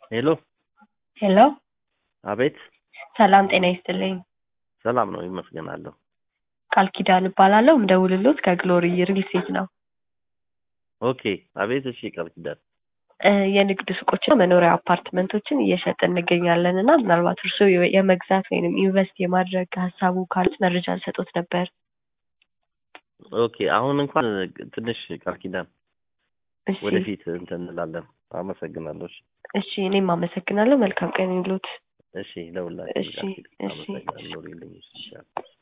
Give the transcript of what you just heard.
ሄሎ ሄሎ አቤት ሰላም ጤና ይስጥልኝ። ሰላም ነው ይመስገናለሁ። ቃል ኪዳን እባላለሁ። ምደውልሎት ከግሎሪ ሪል ስቴት ነው። ኦኬ አቤት እሺ ቃል ኪዳን እ የንግድ ሱቆችና መኖሪያ አፓርትመንቶችን እየሸጥን እንገኛለን እና ምናልባት እርስዎ የ- የመግዛት ወይም ኢንቨስት የማድረግ ሀሳቡ ካሉት መረጃ ልሰጦት ነበር። ኦኬ አሁን እንኳን ትንሽ ቃል ኪዳን እሺ ወደፊት እንትን እንላለን። አመሰግናለሁ። እሺ እሺ እኔም አመሰግናለሁ። መልካም ቀን ይሉት። እሺ ለሁላችን እሺ ቃል ኪዳን እሺ አመሰግናለሁ። ኑሪልኝ። እሺ